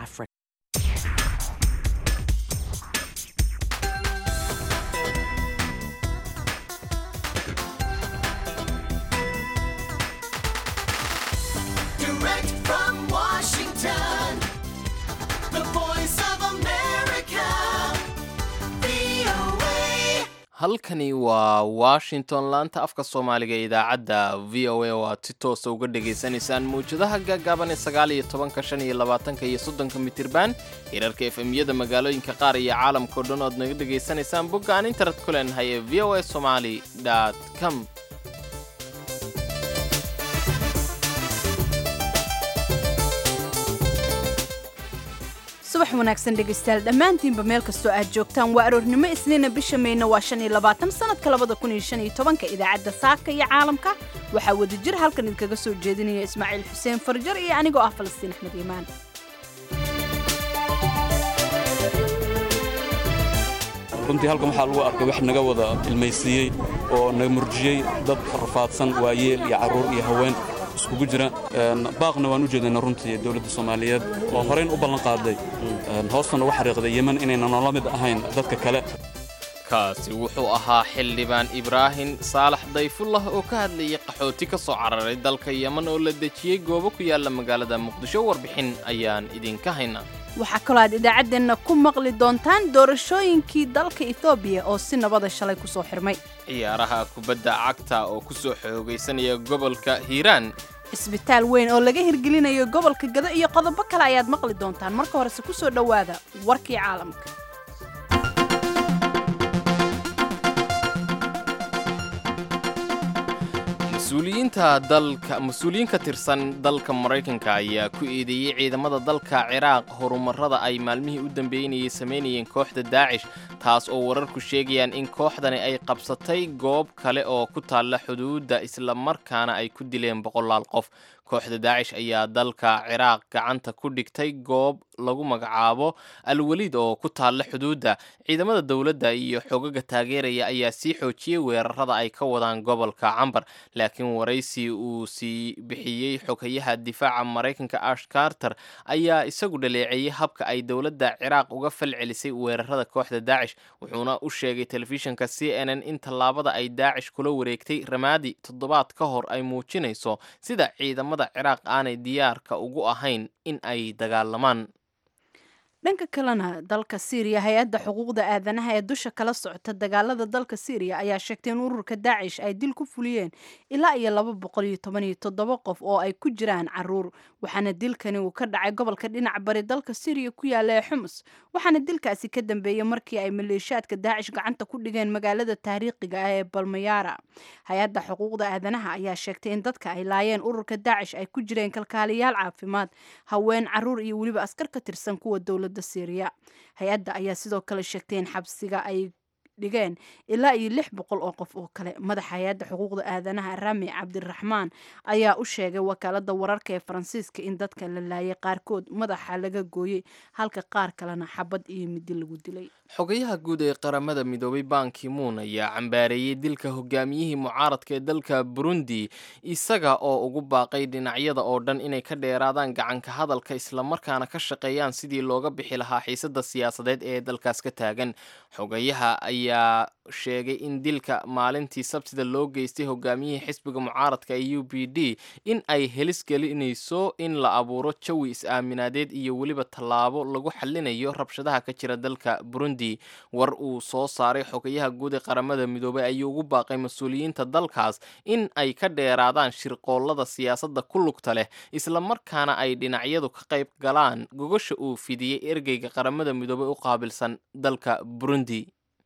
Africa. Direct from Washington, the voice of America, VOA. halkani waa washington laanta afka soomaaliga ee idaacadda v o a oo aad si toosa uga dhagaysanaysaan mawjadaha gaagaaban ee sagaal iyo tobanka shan iyo labaatanka iyo soddonka mitirban hirarka efemyada magaalooyinka qaar iyo caalamkao dhan oad naga dhegaysanaysaan bogga aan internet ku leenahay ee v o a somali com subax wanaagsan dhegaystayaal dhammaantiinba meel kastoo aad joogtaan waa aroornimo isniina bisha mayna waa shan iyo labaatan sanadka labada kun iyo shan iyo tobanka idaacadda saaka iyo caalamka waxaa wadajir halkan idinkaga soo jeedinaya ismaaciil xuseen farjar iyo anigoo ah falastiin axmed iimaan runtii halkan waxaa lagu arkay wax naga wada ilmaysiiyey oo naga murjiyey dad rafaadsan waayeel iyo carruur iyo haween iskugu jira Een, baaqna waan u jeedana runtii dowladda soomaaliyeed oo horeyn u ballan qaaday een, hoostana uga xariiqday yemen inaynan noola mid ahayn dadka kale kaasi wuxuu ahaa xildhibaan ibraahim saalax dayfullah oo ka hadlayay qaxooti ka soo cararay dalka yeman oo la dejiyey goobo ku yaala magaalada muqdisho warbixin ayaan idinka haynaa waxaa kaloo aad idaacaddeenna ku maqli doontaan doorashooyinkii dalka etoobiya oo si nabada shalay ku soo xirmay ciyaaraha kubadda cagta oo ku soo xoogaysanaya gobolka hiiraan cisbitaal weyn oo laga hirgelinayo gobolka gado iyo qodobo kale ayaad maqli doontaan marka horese ku soo dhowaada warkii caalamka mas-uuliyiinta dalka mas-uuliyiin ka tirsan dalka maraykanka ayaa ku eedeeyey ciidamada dalka ciraaq horumarada ay maalmihii u dambeynayay samaynayeen kooxda daacish taas oo wararku sheegayaan in kooxdani ay qabsatay goob kale oo ku taalla xuduudda islamarkaana ay ku dileen boqolaal qof kooxda daacish ayaa dalka ciraaq gacanta ku dhigtay goob lagu magacaabo alweliid oo ku taalla xuduudda ciidamada dowladda iyo xogaga taageeraya ayaa sii xoojiyey weerarada ay ka wadaan gobolka cambar laakiin waraysi uu sii bixiyey xogayaha difaaca maraykanka ash carter ayaa isagu dhaleeceeyey habka ay dowladda ciraaq uga fal celisay weerarada kooxda daacish wuxuuna u sheegay telefishinka c n n in tallaabada ay daacish kula wareegtay ramaadi toddobaad ka hor ay muujinayso sida ciidamada ciraaq aanay diyaarka ugu ahayn in ay dagaalamaan dhanka kalena dalka siiriya hay-adda xuquuqda aadanaha ee dusha kala socota dagaalada dalka siiriya ayaa sheegtay in ururka daacish ay dil ku fuliyeen ilaa iyo laba boqol iyo toban iyo toddoba qof oo ay ku jiraan caruur waxaana dilkani uu ka dhacay gobolka dhinac bari dalka siiriya ku yaala ee xumus waxaana dilkaasi ka dambeeyey markii ay maleeshiyaadka daacish gacanta ku dhigeen magaalada taariikhiga ah ee balmayaara hay-adda xuquuqda aadanaha ayaa sheegtay in dadka ay laayeen ururka daacish ay ku jireen kalkaaliyaal caafimaad haween caruur iyo weliba askar ka tirsan kuwa dowladda syriya hay-adda ayaa sidoo kale sheegtay in xabsiga ay dhigeen ilaa iyo lix boqol oo qof oo kale madaxa hay-adda xuquuqda aadanaha rami cabdiraxmaan ayaa u sheegay wakaalada wararka ee faransiiska in dadka la laayay qaarkood madaxa laga gooyey halka qaar kalena xabad iyo midi lagu dilay xogayaha guud ee qaramada midoobay banki muun ayaa cambaareeyey dilka hogaamiyihii mucaaradka ee dalka burundi isaga oo ugu baaqay dhinacyada oo dhan inay ka dheeraadaan gacanka hadalka islamarkaana ka shaqeeyaan sidii looga bixi lahaa xiisada siyaasadeed ee dalkaas ka taagan xogayaha ayaa sheegay in dilka maalintii sabtida loo geystay hogaamiyihii xisbiga mucaaradka ee u b d in ay helis gelinayso in la abuuro jawi is-aaminaadeed iyo weliba tallaabo lagu xallinayo rabshadaha ka jira dalka burundi war uu soo saaray xogayaha guud ee qaramada midoobay ayuu ugu baaqay mas-uuliyiinta dalkaas in ay ka dheeraadaan shirqoollada siyaasadda ku lugta leh islamarkaana ay dhinacyadu ka qayb galaan gogasha uu fidiyey ergeyga qaramada midoobay u qaabilsan dalka burundi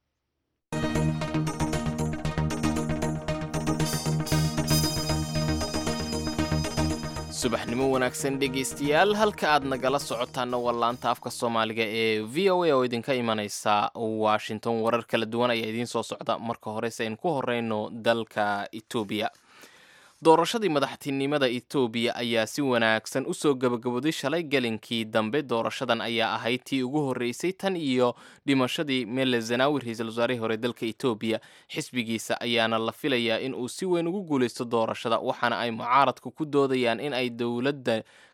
subaxnimo wanaagsan dhegaystayaal halka aad nagala socotaana waa laanta afka soomaaliga ee v o a oo idinka imanaysa washington warar kala duwan ayaa idiin soo socda marka horese aynu ku horeyno dalka etoobiya doorashadii madaxtinimada etoobiya ayaa si wanaagsan usoo gabagabooday shalay gelinkii dambe doorashadan ayaa ahayd tii ugu horreysay tan iyo dhimashadii mele zanaawi ra-iisul wasaarihii hore dalka etoobiya xisbigiisa ayaana la filayaa in uu si weyn ugu guuleysto doorashada waxaana ay mucaaradku ku doodayaan in ay dowladda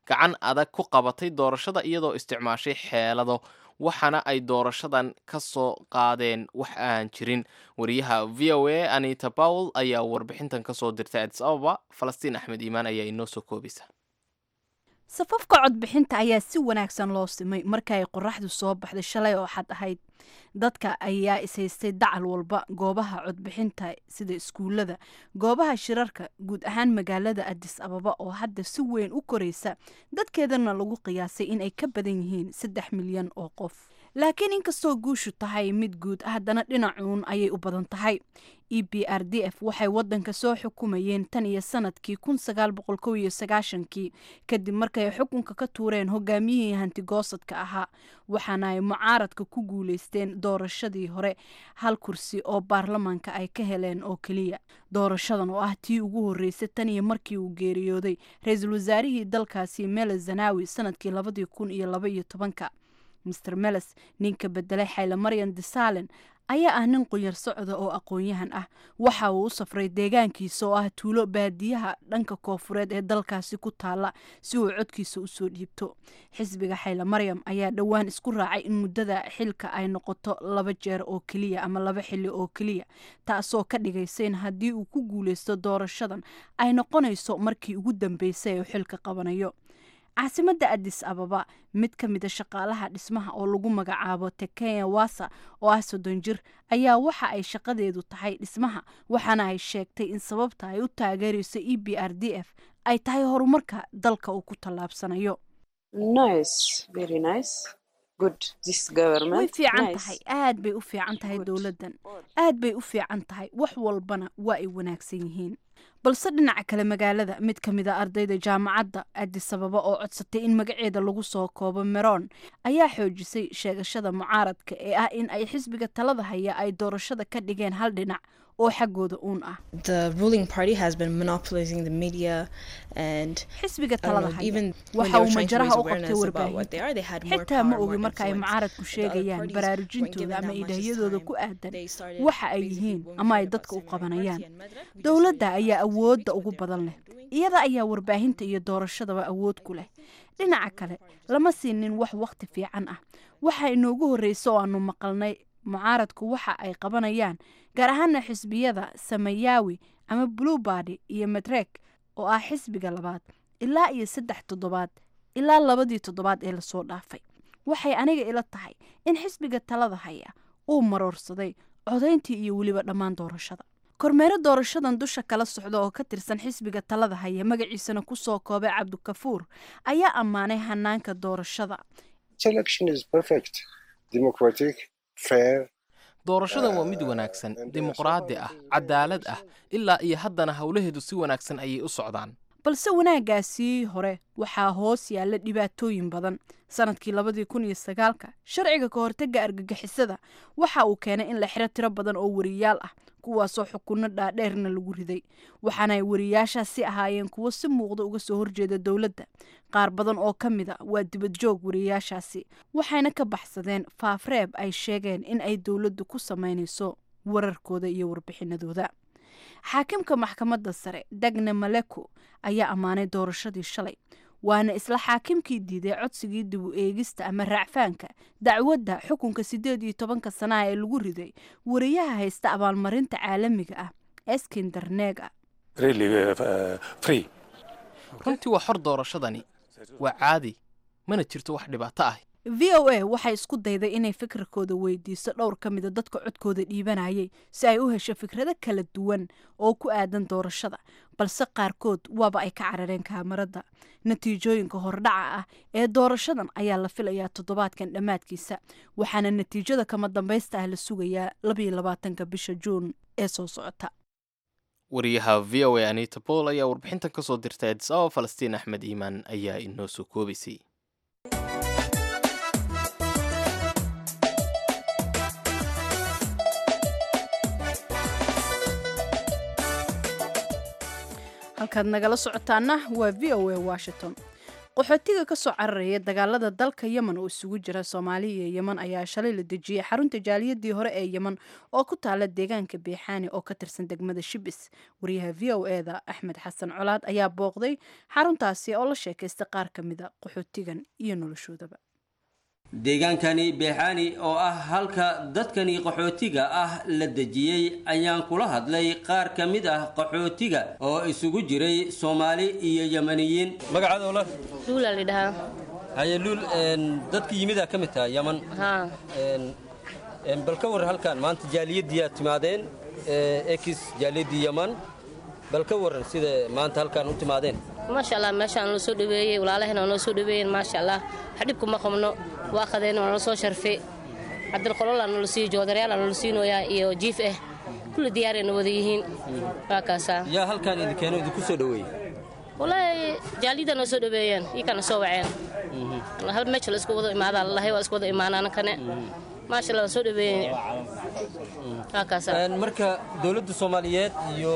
gacan adag ku qabatay doorashada iyadoo isticmaashay xeelado waxaana ay doorashadan ka soo qaadeen wax aan jirin wariyaha v o a anita powell ayaa warbixintan ka soo dirtay adis ababa falastiin axmed iimaan ayaa inoo soo koobaysa safafka codbixinta ayaa si wanaagsan loo simay marka ay qoraxdu soo baxday shalay oo xad ahayd dadka ayaa ishaystay dacal walba goobaha codbixinta sida iskuullada goobaha shirarka guud ahaan magaalada adis ababa oo hadda si weyn u koraysa dadkeedana lagu qiyaasay in ay ka badan yihiin saddex milyan oo qof laakiin inkastoo guushu tahay mid guud haddana dhinacuun ayay u badan tahay e b r d f waxay wadanka soo xukumayeen tan iyo sanadkii kun sagaal boqol kow iyo sagaashankii kadib markay xukunka ka tuureen hogaamiyihii hantigoosadka ahaa waxaana ay mucaaradka ku guuleysteen doorashadii hore hal kursi oo baarlamaanka ay ka heleen oo keliya doorashadan oo ah tii ugu horreysay tan iyo markii uu geeriyooday ra-iisul wasaarihii dalkaasi mele zanawi sanadkii labadii kun iyo laba iyo tobanka master meles ninka bedelay xayle maryan desalen ayaa ah nin qunyar socda oo aqoon-yahan ah waxa uu u safray deegaankiisa oo ah tuulo baadiyaha dhanka koofureed ee dalkaasi ku taala si uu codkiisa usoo dhiibto xisbiga xayle maryam ayaa dhowaan isku raacay in muddada xilka ay noqoto laba jeer oo keliya ama laba xili oo keliya taasoo ka dhigaysa in haddii uu ku guuleysto doorashadan ay noqonayso markii ugu dambeysay ee xilka qabanayo caasimadda adis ababa mid ka mida shaqaalaha dhismaha oo lagu magacaabo tekenya wasa oo ah soddon jir ayaa waxa ay shaqadeedu tahay dhismaha waxaana ay sheegtay in sababta ay u taageerayso e b r d f ay tahay horumarka dalka uu ku tallaabsanayo way fiican tahay aad bay u fiican tahay dowladdan aad bay u fiican tahay wax walbana waa ay wanaagsan yihiin balse dhinaca kale magaalada mid ka mid a ardayda jaamacadda adis ababa oo codsatay in magaceeda lagu soo koobo meron ayaa xoojisay sheegashada mucaaradka ee ah in ay xisbiga talada haya ay doorashada ka dhigeen hal dhinac oo xaggooda uun ah xisbiga talada haya waxa uu majaraha u qabtay warbaahinta xitaa ma ogi marka ay mucaaradku sheegayaan baraarujintooda ama idhahyadooda ku aadan waxa ay yihiin ama ay dadka u qabanayaan dowladda ayaa awoodda ugu badan leh iyada ayaa warbaahinta iyo doorashadaba awood ku leh dhinaca kale lama siinin wax wakhti fiican ah waxa inoogu horreysa oo aanu maqalnay mucaaradku waxa ay qabanayaan gaar ahaana xisbiyada samayawi ama bluebady iyo medrek oo ah xisbiga labaad ilaa iyo saddex toddobaad ilaa labadii toddobaad ee lasoo dhaafay waxay aniga ila tahay in xisbiga talada haya uu maroorsaday codayntii iyo weliba dhammaan doorashada kormeero doorashadan dusha kala socda oo ka tirsan xisbiga talada haya magaciisana ku soo koobay cabdikafuur ayaa ammaanay hanaanka doorashada doorashadan waa mid wanaagsan dimuqraadi ah cadaalad ah ilaa iyo haddana howlaheedu si wanaagsan ayay u socdaan balse wanaaggaasii hore waxaa hoos yaalla dhibaatooyin badan sanadkii labadii kun iyo sagaalka sharciga ka hortagga argagixisada waxa uu keenay in la xiro tiro badan oo wariyaal ah kuwaasoo xukunno dhaadheerna lagu riday waxaana ay wariyaashaasi ahaayeen kuwo si muuqda uga soo horjeeda dowladda qaar badan oo ka mid a waa dibadjoog wariyaashaasi waxayna ka baxsadeen faafreeb ay sheegeen in ay dowladdu ku samaynayso wararkooda iyo warbixinadooda xaakimka maxkamadda sare dagne maleko ayaa ammaanay doorashadii shalay waana isla xaakimkii diiday codsigii dib u eegista ama raacfaanka dacwadda xukunka siddeed iyo tobanka sanaha ee lagu riday wariyaha haysta abaalmarinta caalamiga ah eskinder nega runtii waa xor doorashadani waa caadi mana jirto wax dhibaato ah v o a waxay isku dayday inay fikirkooda weydiiso dhowr ka mida dadka codkooda dhiibanayay si ay u hesho fikrado kala duwan oo ku aadan doorashada balse qaarkood waaba ay ka carareen kaamarada natiijooyinka hordhaca ah ee doorashadan ayaa la filayaa toddobaadkan dhammaadkiisa waxaana natiijada kama dambaysta ah la sugayaa labayo labaatanka bisha juun ee soo socota wariyaha v o a anita bool ayaa warbixintan ka soo dirtay adis ababa falastiin axmed iimaan ayaa inoo soo koobaysay halkaad nagala socotaana waa v o a washington qaxootiga ka soo cararaya dagaalada dalka yemen oo isugu jira soomaaliya iyo yemen ayaa shalay la dejiyey xarunta jaaliyadii hore ee yemen oo ku taala deegaanka beexaani oo ka tirsan degmada shibis wariyaha v o eda axmed xasan colaad ayaa booqday xaruntaasi oo la sheekaystay qaar ka mida qaxootigan iyo noloshoodaba deegaankani beexaani oo ah halka dadkani qaxootiga ah la dejiyey ayaan kula hadlay qaar ka mid ah qaxootiga oo isugu jiray soomaali iyo yemaniyiin magacaadoola luulaa la dhahaa haye luul dadka yimidaa ka mid taha yaman haa bal ka war halkan maanta jaaliyadiyaa timaadeen ekis jaaliyadii yaman bal ka waran sida maanta halkan u timaadeen maasha allah meeshaan nala soo dhaweeyey walaalahena waa noo soo dhaweeyeen maasha allah wax dhib kuma qabno waa qadeen waa nala soo sharfay cabdilqololaa nala siiyo joodarayaala nala siinooyaa iyo jiif ah kulli diyaarayna wada yihiin waa kaasaa yaa halkan idinkeeno idinku soo dhaweeyey walaahi jaaliyada noo soo dhaweeyeen iyakana soo waceen hal meesha la isku wada imaadaa lalahay waa isku wada imaanaan kane maasha allah waa soo dhaweeyeen waa kaasaa marka dowladda soomaaliyeed iyo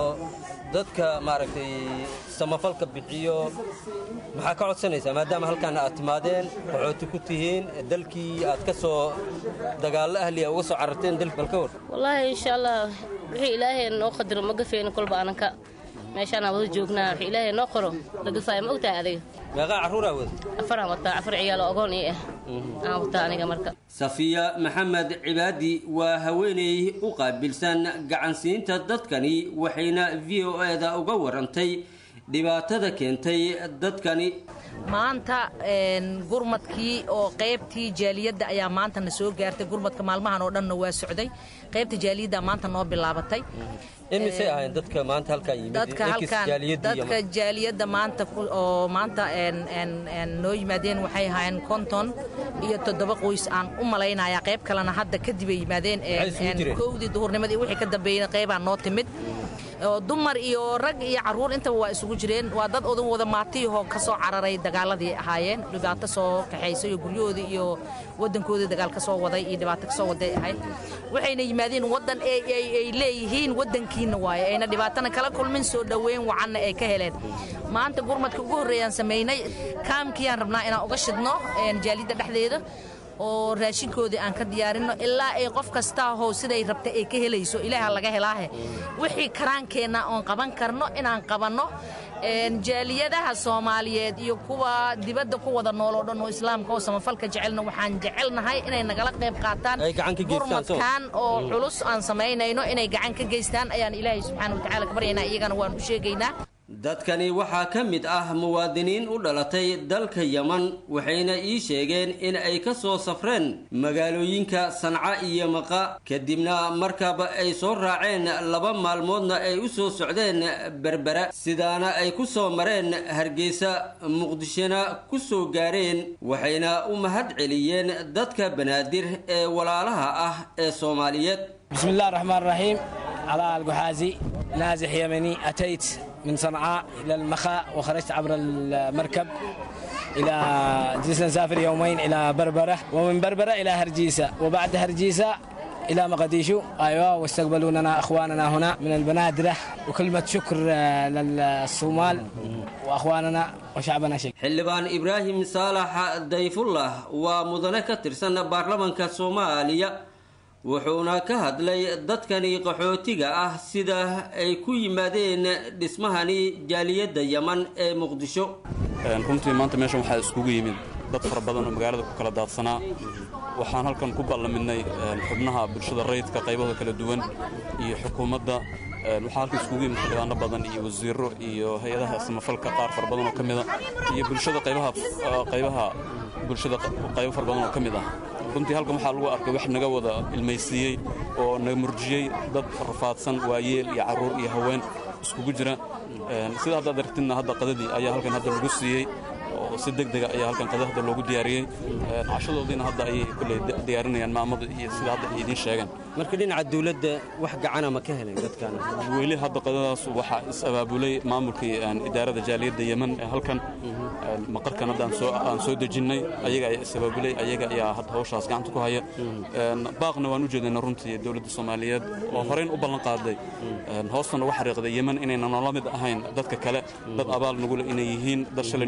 dadka maaragtay samafalka bixiyo maxaa ka codsanaysaa maadaama halkan aad timaadeen qaxooti ku tihiin dalkii aad ka soo dagaallo ahliya uga soo cararteen dalki bal ka war wallaahi insha allah wixii ilaahay noo qadaro ma gafayno kolba ananka meeshaanaa wada joognaa wixii ilaahay noo qoro la gafaayo ma ogtahay adiga meeqaa carruuraa wada afaraan wataa afar ciyaal oo ogoon ii ah aan wataa aniga marka safiya maxamed cibaadi waa haweeney u qaabilsan gacansiinta dadkani waxayna v o eda uga warantay dhibaatada keentay dadkani maanta gurmadkii oo qaybtii jaaliyadda ayaa maanta na soo gaartay gurmadka maalmahan oo dhanna waa socday qaybta jaaliyadda maanta noo bilaabatay imisay ahayn dadka maanta halkan yimid dadka Ekis halkan jaaliyadii dadka Yaman. jaaliyadda maanta ku- oo maanta een- een- een noo yimaadeen waxay ahaayeen konton iyo toddoba qoys aan u malaynayaa qayb kalena hadda kadib ay yimaadeen een- Maxay isugu een jireen? kowdii duhurnimadii wixii ka dambeeyey qaybaa noo timid oo dumar iyo rag iyo caruur intaba waa isugu jireen waa dad odan wada maatiyahoo ka soo cararay dagaaladii ahaayeen dhibaato soo kaxaysay iyo guryahoodii iyo wadankoodii dagaal ka soo waday iyo dhibaato ka soo waday ahayd waxayna yimaadeen wadan ay ay- ay leeyihiin wadankiina waaye ayna dhibaatana kala kulmin soo dhoweyn wacanna ay ka heleen maanta gurmadka ugu horreeyaan samaynay kaamkiyaan rabnaa inaan uga shidno een, jaalidda dhexdeeda oo raashinkoodii aan ka diyaarinno ilaa ay qof kastaa how siday rabta ay ka helayso ilaaha laga helaahe wixii karaankeenna oon qaban karno inaan qabanno een, jaaliyadaha soomaaliyeed iyo kuwa dibadda ku wada nool oo dhan oo islaamka oo samafalka jecelna waxaan jecelnahay inay nagala qayb qaataan Ay gacan ka geystaan, soo. gurmadkan oo culus aan samaynayno inay gacan ka geystaan ayaan ilaahay subxaana watacaala ka baryaynaa iyagana waan u sheegaynaa dadkani waxaa ka mid ah muwaadiniin u dhalatay dalka yaman waxayna ii sheegeen in ay ka soo safreen magaalooyinka sanca iyo maqa kadibna markaba ay soo raaceen laba maalmoodna ay u soo socdeen berbera sidaana ay ku soo mareen hargeysa muqdishona ku soo gaareen waxayna u mahad celiyeen dadka banaadir ee walaalaha ah ee soomaaliyeed بسم الله الرحمن الرحيم علاء القحازي نازح يمني أتيت من صنعاء إلى المخاء وخرجت عبر المركب إلى جلسنا نسافر يومين إلى بربرة ومن بربرة إلى هرجيسة وبعد هرجيسة إلى مقديشو أيوة واستقبلوننا أخواننا هنا من البنادرة وكلمة شكر آه، للصومال وأخواننا وشعبنا شكر xildhibaan ibraahim saalax dayfullah waa mudane ka tirsan baarlamanka soomaaliya wuxuuna ka hadlay dadkani qaxootiga ah sida ay ku yimaadeen dhismahani jaaliyadda yaman ee muqdisho Een, runtii maanta meeshan waxaa iskugu yimid dad fara badan oo magaalada ku kala daadsanaa waxaan halkan ku ballaminay een, xubnaha bulshada rayidka qaybahooda kala duwan iyo xukuumadda Een, waxaa halkan iskugu yimid xildhibaano badan iyo wasiiro iyo hay-adaha samafalka qaar fara badan oo ka mid a iyo bulshada qaybaha ah, qaybaha bulshada qaybo fara badan oo ka mid ah runtii halkan waxaa lagu arkay wax naga wada ilmaysiiyey oo naga murjiyey dad rafaadsan waayeel iyo carruur iyo haween iskugu jira Een, sida haddaad aragtidna hadda qadadii ayaa halkan hadda lagu siiyey oo si deg dega ayaa halkan qada hadda loogu diyaariyey Een, cashadoodiina hadda ayay kulley di- diyaarinayaan maamada iyo sida hadda ay idiin sheegeen marka dhinaca dowladda wax gacana ma ka helen dadkan weli hadda qadadaas waxaa is abaabulay maamulkii een, idaarada jaaliyadda yemen ee halkan Een, maqarkan hadda aan soo aan soo dejinnay ayaga ayaa is abaabulay ayaga ayaa hadda hawshaas gacanta ku haya Een, baaqna waan u jeedinaa runtii dowladda soomaaliyeed oo horeyn u ballan qaaday Een, hoostana uga xariiqday yemen inaynan noola mid ahayn dadka kale dad abaal nugule inay yihiin dad shalayna soo dhowey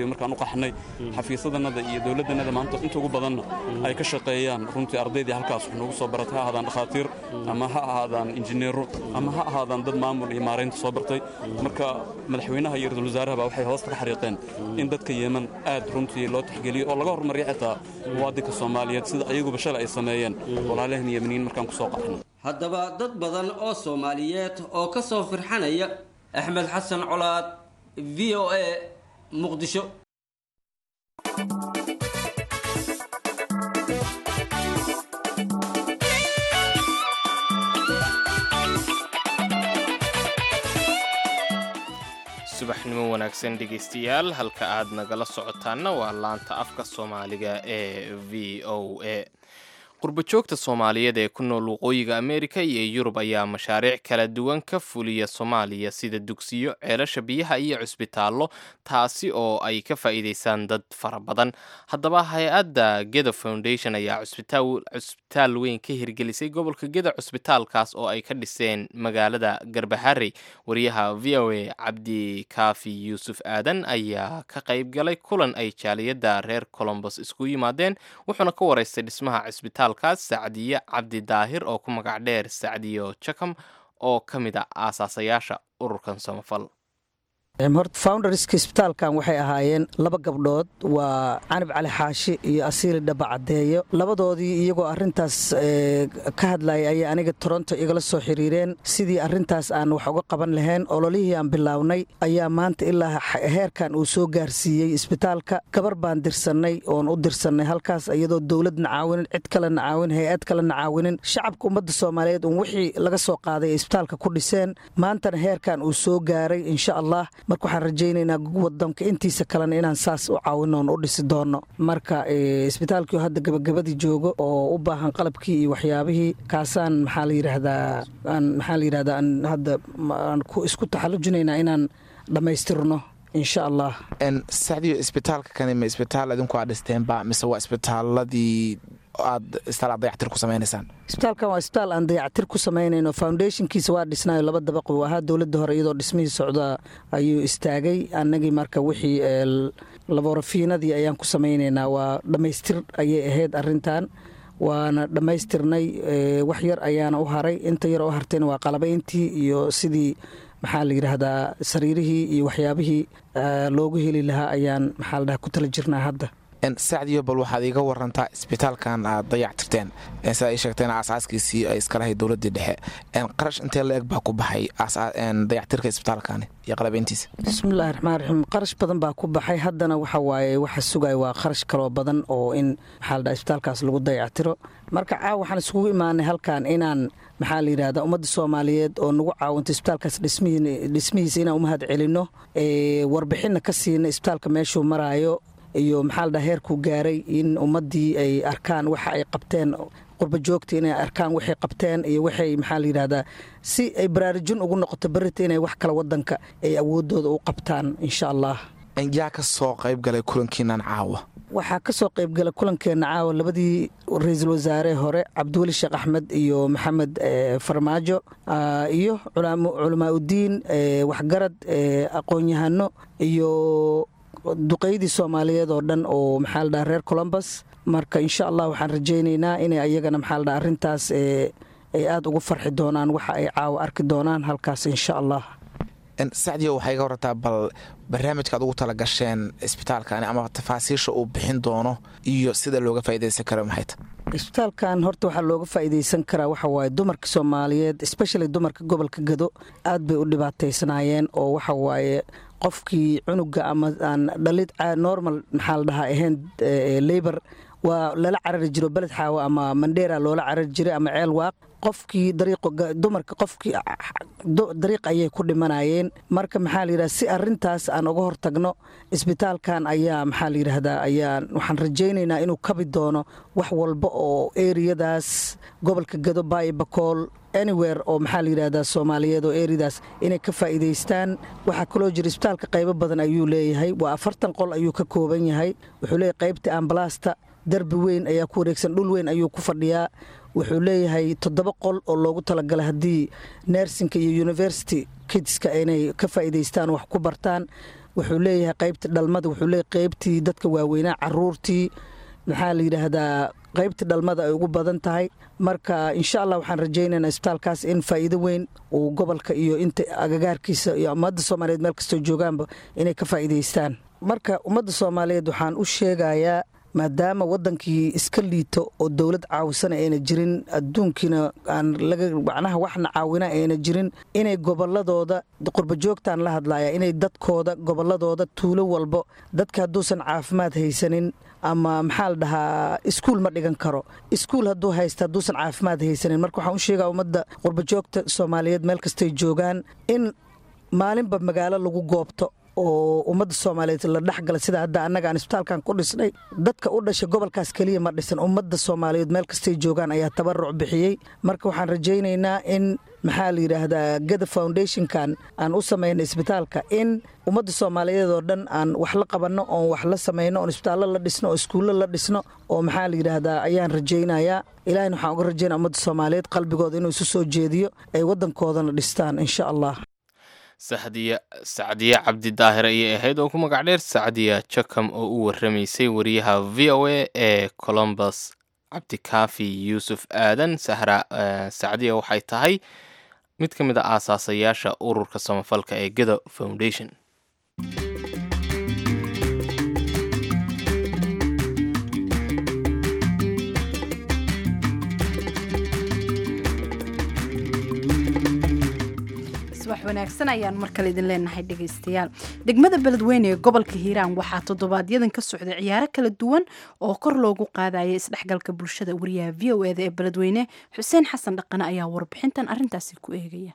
markaan u qaxnay xafiisadanada iyo dowladdanada maanta inta ugu badanna ay ka shaqeeyaan runtii ardaydii halkaas wax noogu soo baratay ha ahaadaan dhakhaatiir ama ha ahaadaan injineero ama ha ahaadaan dad maamul iyo maaraynta soo bartay marka madaxweynaha iyo ra-iisul wasaarahaba waxay hoosta ka xariiqeen in dadka yeeman aad runtii loo tixgeliyo oo laga hormariyo xitaa muwaadinka soomaaliyeed sida ayaguba shalay ay sameeyeen walaalaheen yemeniyiin markaan ku soo qaxnay haddaba dad badan oo soomaaliyeed oo ka soo firxanaya axmed xasan colaad v o a muqdisho subaxnimo wanaagsan dhegaystayaal halka aad nagala socotaanna waa laanta afka soomaaliga ee v o a qurbajoogta soomaaliyeed ee ku nool waqooyiga ameerika iyo yurub ayaa mashaariic kala duwan ka fuliya soomaaliya sida dugsiyo ceelasha biyaha iyo cusbitaallo taasi oo ay ka faa'iidaysaan dad fara badan haddaba hay-adda geda foundation ayaa cusbitaal weyn ka hirgelisay gobolka geda cusbitaalkaas oo ay ka dhiseen magaalada garbaharey wariyaha v o a cabdikaafi yuusuf aadan ayaa ka qayb galay kulan ay jaaliyadda reer colombos isku yimaadeen wuxuuna ka waraystay dhismaha cisbitaal kaas sacdiye cabdi daahir oo ku magac dheer sacdiyo jakam oo ka mid a aasaasayaasha ururkan samafal horta founderska isbitaalkan waxay ahaayeen laba gabdhood waa canab cali xaashi iyo asiili dhaba caddeeyo labadoodii iyagoo arintaas ka hadlayay ayay aniga toronto igala soo xiriireen sidii arintaas aan wax uga qaban lahayn ololihii aan bilownay ayaa maanta ilaa heerkan uu soo gaarsiiyey isbitaalka gabar baan dirsannay oon u dirsannay halkaas iyadoo dowladna caawinin cid kalena caawin hay-ad kalena caawinin shacabka ummadda soomaaliyeed un wixii laga soo qaaday isbitaalka ku dhiseen maantana heerkan uu soo gaaray insha allah marka waxaan rajaynaynaa wadanka intiisa kalena inaan saas u caawinoon u dhisi doono marka isbitaalkii hadda gabagabadii joogo oo u baahan qalabkii iyo waxyaabihii kaasaan maxaa la yidhaahdaa maxaa la yidhahdaa aan hadda aan ku isku taxallujinaynaa inaan dhammaystirno insha allah sacdiyo isbitaalka kani ma isbitaal idinku aad dhisteenba mise waa isbitaaladii aad isbitaal aad dayactir ku samaynaysaan isbitaalkan waa isbitaal aan dayactir ku samaynayno foundationkiisa waa dhisnayo laba dabaq uu ahaa dowladda hore iyadoo dhismihii socda ayuu istaagay annagii marka wixii laborafiinadii ayaan ku samaynaynaa waa dhammaystir ayay ahayd arintan waana dhammaystirnay wax yar ayaana u haray inta yar oo hartayna waa qalabayntii iyo sidii maxaa la yidhaahdaa sariirihii iyo waxyaabihii loogu heli lahaa ayaan maxaa la dhaha ku tala jirnaa hadda sacdiyo bal waxaad iiga warantaa isbitaalkan aad dayactirteen sidaa ii sheegteen aasaaskiisii ay iska lahayd dowladdii dhexe qarash intee la eg baa ku baxay dayactirka isbitaalkani iyo qalabeyntiisa bismillahi raxmaan raxiim qarash badan baa ku baxay haddana waxa waaye waxa sugaya waa qarash kaloo badan oo in maxaa la dhaha isbitaalkaas lagu dayactiro marka caaw waxaan iskugu imaanay halkan inaan maxaa la yidhahdaa ummadda soomaaliyeed oo nagu caawinto isbitaalkaas dhismihiisa inaan u mahad celinno warbixinna ka siina isbitaalka meeshuu maraayo iyo maxaa la dhaha heerkuu gaaray in ummaddii ay arkaan waxa ay qabteen qurbajoogta inay arkaan waxay qabteen iyo waxay maxaa la yidhahdaa si ay baraarujin ugu noqoto berrita inay wax kale waddanka ay awooddooda u qabtaan insha allah yaa ka soo qayb galay kulankiinan caawa waxaa ka soo qayb gala kulankeenna caawa labadii ra-iisul wasaare hore cabdiweli sheekh axmed iyo maxamed farmaajo iyo culamaa udiin waxgarad aqoon-yahano iyo duqeydii soomaaliyeed oo dhan oo maxaa la dhaha reer colombus marka insha allah waxaan rajaynaynaa inay ayagana maxaa la dhaha arrintaas ay aada ugu farxi doonaan waxa ay caawa arki doonaan halkaas insha allah sacdiyo waxay ga warrantaa bal barnaamijka ad ugu tala gasheen isbitaalkani ama tafaasiisha uu bixin doono iyo sida looga faa'iidaysan karo maxay ta isbitaalkan horta waxaa looga faa'iidaysan karaa waxa waaye dumarka soomaaliyeed especially dumarka gobolka gado aad bay u dhibaataysanaayeen oo waxa waaye qofkii cunuga ama aan dhalid normal maxaa la dhahaa ahayn labor waa lala carari jiro beled xaawo ama mandheera loola carari jiray ama ceel waaq qofkii dumarka qofkii dariiq ayay ku dhimanayeen marka maxaa la yidhahda si arintaas aan uga hortagno isbitaalkan ayaa maxaa la yidhaahdaa ayaa waxaan rajaynaynaa inuu kabi doono wax walba oo eriyadaas gobolka gado baayo bakool anywhere oo maxaa la yidhahdaa soomaaliyeed oo eriyadaas inay ka faa'iidaystaan waxaa kaloo jira isbitaalka qaybo badan ayuu leeyahay waa afartan qol ayuu ka kooban yahay wuxuu leeyahay qaybta ambalaasta darbi weyn ayaa ku wareegsan dhul weyn ayuu ku fadhiyaa wuxuu leeyahay toddoba qol oo loogu talagalay haddii nersinka iyo university kidska inay ka faa'iidaystaan wax ku bartaan wuxuu leeyahay qaybta dhalmada wuxuu leeyahay qaybtii dadka waaweynaa caruurtii maxaa la yidhaahdaa qaybta dhalmada ay ugu badan tahay marka insha allah waxaan rajaynaynaa isbitaalkaas in faa'iido weyn uu gobolka iyo inta agagaarkiisa iyo ummadda soomaaliyeed meel kastoo joogaanba inay ka faa'iidaystaan marka ummadda soomaaliyeed waxaan u sheegayaa maadaama wadankii iska liito oo dowlad caawisana ayna jirin adduunkiina aan laga macnaha waxna caawina ayna jirin inay goboladooda qurbajoogtaan la hadlaya inay dadkooda goboladooda tuulo walbo dadka hadduusan caafimaad haysanin ama maxaa la dhahaa iskuul ma dhigan karo iskuul hadduu haysta hadduusan caafimaad haysanin marka waxaan u sheegaa ummadda qurbajoogta soomaaliyeed meel kastay joogaan in maalinba magaalo lagu goobto oo ummadda soomaaliyeed la dhexgala sida hadda annaga aan isbitaalkan ku dhisnay dadka u dhashay gobolkaas keliya ma dhisan ummadda soomaaliyeed meel kastay joogaan ayaa tabaruc bixiyey marka waxaan rajaynaynaa in maxaa la yidhaahdaa gada foundationkan aan u samaynay isbitaalka in ummadda soomaaliyeed oo dhan aan wax la qabanno oon wax la samayno oon isbitaallo la dhisno oo iskuullo la dhisno oo maxaa la yidhaahdaa ayaan rajaynayaa ilahina waxaan uga rajaynaya ummadda soomaaliyeed qalbigooda inuu isu soo jeediyo ay waddankoodana dhistaan insha allah saxdiya sacdiye cabdi daahir ayay ahayd oo ku magac dheer sacdiya jakam oo u warramaysay wariyaha v o a ee colombus cabdikaafi yuusuf aadan sahra sacdiya waxay tahay mid ka mid a aasaasayaasha ururka samafalka ee geda foundation subax wanaagsan ayaan mar kale idin leenahay dhegaystayaal degmada beledweyne ee gobolka hiiraan waxaa toddobaadyaddan ka socday ciyaaro kala duwan oo kor loogu qaadaya isdhexgalka bulshada wariyaha v o eda ee beledweyne xuseen xasan dhaqane ayaa warbixintan arrintaasi ku eegaya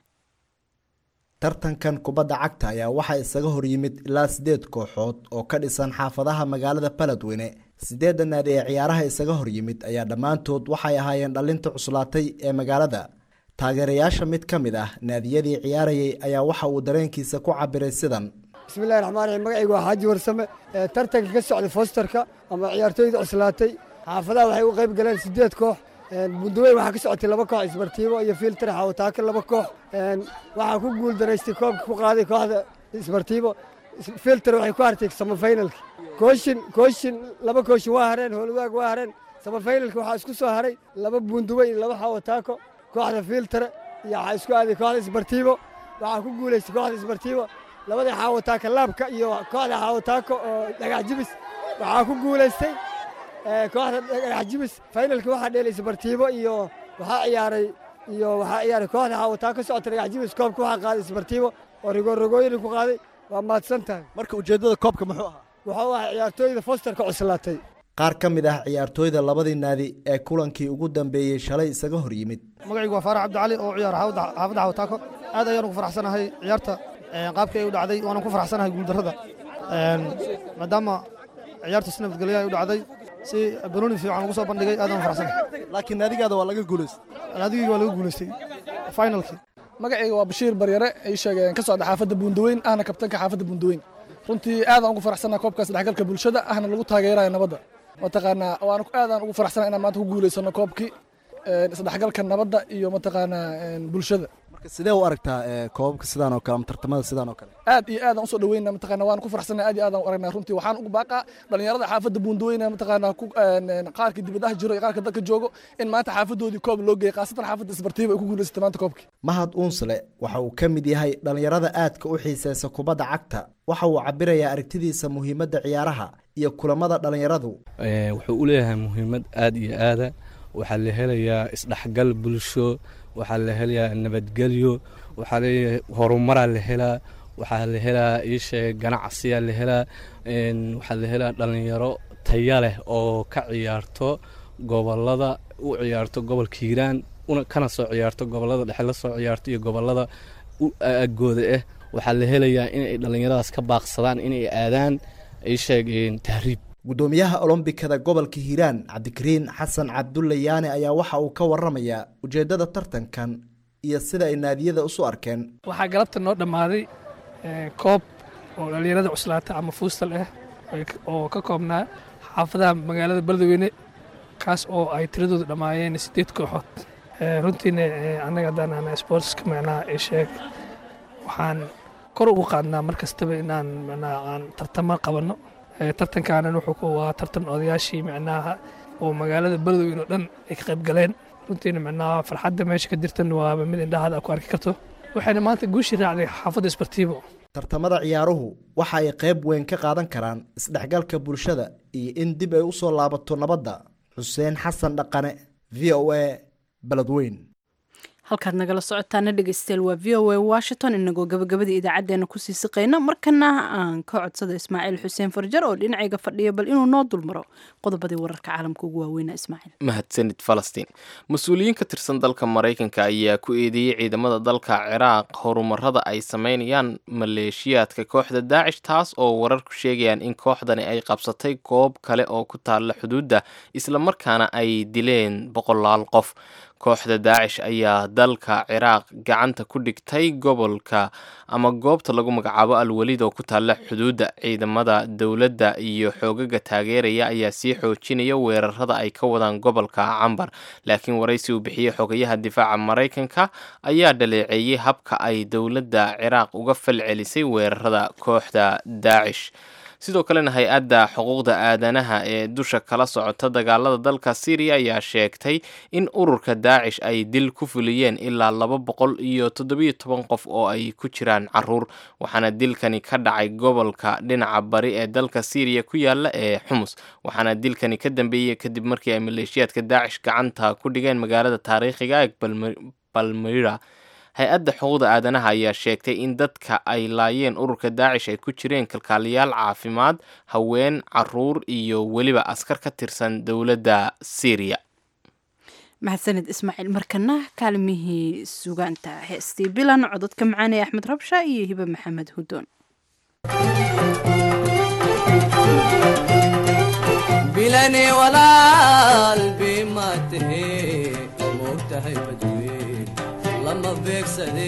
tartankan kubadda cagta ayaa waxaa isaga horyimid ilaa siddeed kooxood oo ka dhisan xaafadaha magaalada beledweyne siddeedda naadi ee ciyaaraha isaga horyimid ayaa dhammaantood waxay ahaayeen dhallinta cuslaatay ee magaalada taageerayaasha mid ka mid ah naadiyadii ciyaarayay ayaa waxa uu dareenkiisa ku cabiray sidan bismillahi raxmaan raxiim magacaygu waa xaaji warsame tartanka ka socday fosterka ama ciyaartooyda cuslaatay xaafadaha waxay u qayb galeen siddeed koox bundaweyn waxaa ka socotay laba koox isbartiibo iyo filtr xawataaka laba koox waxaa ku guul daraystay koobka ku qaaday kooxda isbartiibo filtr waxay ku hartay samafaynalka kooshin kooshin laba kooshin waa hareen howlwaag waa hareen samafaynalka waxaa isku soo haray laba bundaweyn iyo laba xawataako kooxda filtre iyo waxaa isku aaday kooxda isbartiibo waxaa ku guulaystay kooxda isbartiibo labada xaawataaka laabka iyo kooxda xaawataako oo dhagax jibis waxaa ku guulaystay kooxda dhagax jibis faynalka waxaa dheelay isbartiibo iyo waxaa ciyaaray iyo waxaa ciyaaray kooxda xaawataako socota dhagax jibis koobka waxaa qaaday isbartiibo oo rigoorigooyina ku qaaday waa mahadsan tahay marka ujeeddada koobka muxuu ahaa wuxuu ahaa ciyaartooyda fosterka cuslaatay qaar ka mid ah ciyaartooyda labadii naadi ee kulankii ugu dambeeyey shalay isaga hor yimid magacaygu waa faarax cabdicali oo ciyaara xaafadda xawataako aad ayaan ugu faraxsanahay ciyaarta qaabkii ay u dhacday waanan ku faraxsanahay guuldarrada maadaama ciyaarta si nabadgelya ay u dhacday si banooni fiican lagu soo bandhigay aadaan faraxsanahay laakiin naadigaada waa laga guulaystay naadigayga waa laga guulaystay finalkii magacayga waa bashiir baryare ay sheegeen ka socda xaafadda buundaweyn ahna kabtanka xaafadda buundaweyn runtii aadaan ugu faraxsanahay koobkaas dhexgalka bulshada ahna lagu taageerayo nabadda mataqaanaa waan aadaan ugu faraxsanahay inaan maanta ku guulaysano koobkii isdhexgalka nabadda iyo mataqaanaa bulshada marka sidee u aragtaa koobabka sidaan oo kale ama tartamada sidaan oo kale aad iyo aadaan usoo dhaweyna mataqaanaa waan ku faraxsanahay aad iyo aadaan u aragnaa runtii waxaan ugu baaqaa dhalinyarada xaafadda buundaweyna mataqaanaa ku qaarka dibadaha jiro iyo qaarka dalka joogo in maanta xaafadoodii koob loo geeyay khaasatan xaafadda isbartiiba ay ku guulaysatay maanta koobkii mahad uunsle waxa uu ka mid yahay dhalinyarada aadka u xiiseysa kubadda cagta waxa uu cabirayaa aragtidiisa muhiimadda ciyaaraha iyo kulamada dhalinyaradu wuxuu u leeyahay muhiimad aad iyo aada waxaa la helayaa isdhexgal bulsho waxaa la helayaa nabadgelyo waxaa leeyahay horumaraa la helaa waxaa la helaa iisheeg ganacsiyaa la helaa waxaa la helaa dhalinyaro taya leh oo ka ciyaarto gobolada u ciyaarto gobolka hiiraan kana soo ciyaarto gobolada dhexe la soo ciyaarto iyo gobolada agooda ah waxaa la helayaa inay dhallinyaradaas ka baaqsadaan inay aadaan iisheeg tahriib guddoomiyaha olombikada gobolka hiiraan cabdikariin xasan cabdulle yaane ayaa waxa uu ka waramayaa ujeeddada tartankan iyo sida ay naadiyada isu arkeen waxaa galabta noo dhammaaday koob oo dhallinyarada cuslaata ama fuustal ah oo ka koobnaa xaafadaha magaalada beledweyne kaas oo ay tiradooda dhammaayeen siddeed kooxood runtiina annaga haddaan ana sportska macnaha sheeg waxaan kor ugu qaadnaa mar kastaba inaan macnaha aan tartamo qabanno Eh, tartankaanan wuxuu ku waa tartan odayaashii macnaha oo magaalada beledweyne oo dhan ay ka qayb galeen runtiina macnaha farxadda meesha ka jirtan waaba mid indhahaada ku arki karto waxayna maanta guushii raacday xaafadda isbartiibo tartamada ciyaaruhu waxa ay qayb weyn ka qaadan karaan isdhexgalka bulshada iyo in dib ay u soo laabato nabadda xuseen xasan dhaqane v o a beledweyn halkaad nagala socotaana dhegeystayaal waa v o a washington inagoo gabagabada idaacadeena kusii siqayna markana aan ka codsada ismaaciil xuseen farjar oo dhinacayga fadhiya bal inuu noo dulmaro qodobadii wararka caalamka ugu waaweynaa ismaaciil mahadsanid falastiin mas-uuliyiin ka tirsan dalka maraykanka ayaa ku eedeeyey ciidamada dalka ciraaq horumarada ay sameynayaan maleeshiyaadka kooxda daacish taas oo wararku sheegayaan in kooxdani ay qabsatay goob kale oo ku taalla xuduudda islamarkaana ay dileen boqolaal qof kooxda daacish ayaa dalka ciraaq gacanta ku dhigtay gobolka ama goobta lagu magacaabo alwaliid oo ku taalla xuduudda ciidamada dowladda iyo xoogaga taageeraya ayaa sii xoojinaya weerarada ay ka wadaan gobolka cambar laakiin waraysi uu bixiyey xogayaha difaaca maraykanka ayaa dhaleeceeyey habka ay dowladda ciraaq uga falcelisay weerarada kooxda daacish sidoo kalena hay-adda xuquuqda aadanaha ee dusha kala socota dagaalada dalka syriya ayaa sheegtay in ururka daacish ay dil ku fuliyeen ilaa laba boqol iyo toddobiyo toban qof oo ay ku jiraan caruur waxaana dilkani ka dhacay gobolka dhinaca bari ee dalka syriya ku yaala ee xumus waxaana dilkani ka dambeeyey kadib markii ay maleeshiyaadka daacish gacanta ku dhigeen magaalada taariikhiga ee balmira hay-adda xuquuqda aadanaha ayaa sheegtay in dadka ay laayeen ururka daacish ay ku jireen kalkaaliyaal caafimaad haween caruur iyo weliba askar ka tirsan dowladda syriya mahadsanid ismaaciil markana kaalmihii sugaanta heestii bilan cododka macaanee axmed rabsha iyo hibe maxamed hudoon bilani walaal bima tahe moogtahay badweyn lama beegsade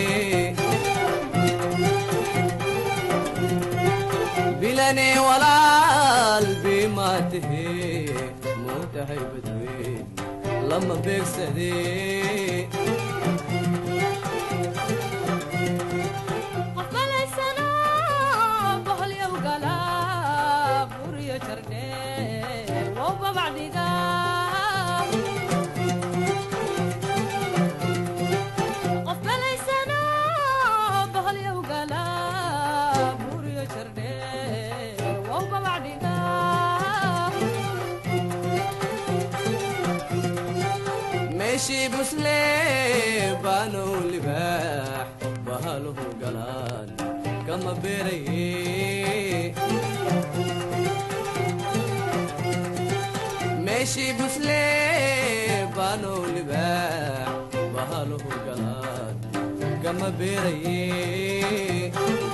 bilani walaal bima tahe moogtahay badweyn lama beegsade meeshii busle baanow libaax bahaluhu galaan kama beeraye meeshii busle baanow libaax bahaluhu galaan kama beeraye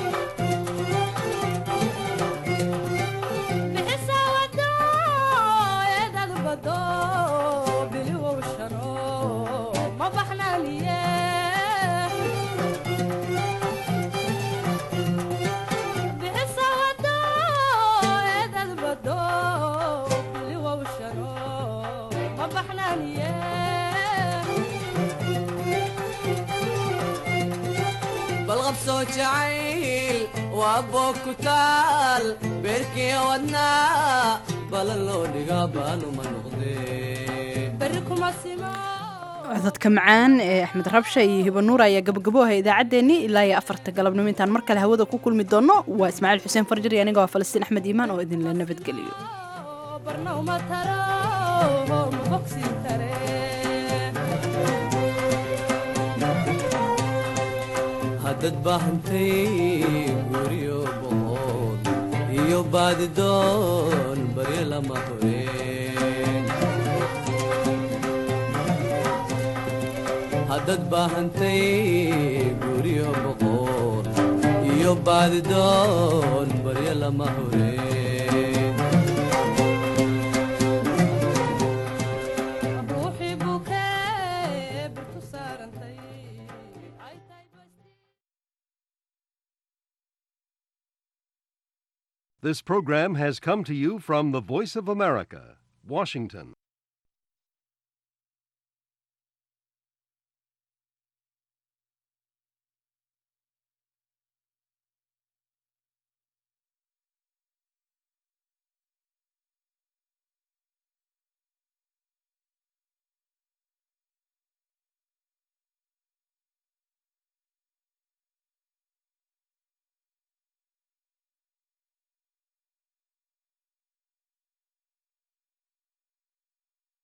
balqabsoo jacayl waa boog ku taal beerkii wadnaa balan loo dhigaa baanuma cododka macaan ee axmed rabsha iyo hiba nuur ayaa gabagabo ahay idaacaddeenii ilaa iyo afarta galabnimo intaan mar kale hawada ku kulmi doonno waa ismaaciil xuseen farjar iyo aniga waa falastiin axmed iimaan oo idinla nabadgeliyo haddad baahantay guryo boqod iyo baadidoon baryo lama horeen haddad baahantay guryo boqod iyo baadidoon baryo lama horeen This program has come to you from the Voice of America, Washington.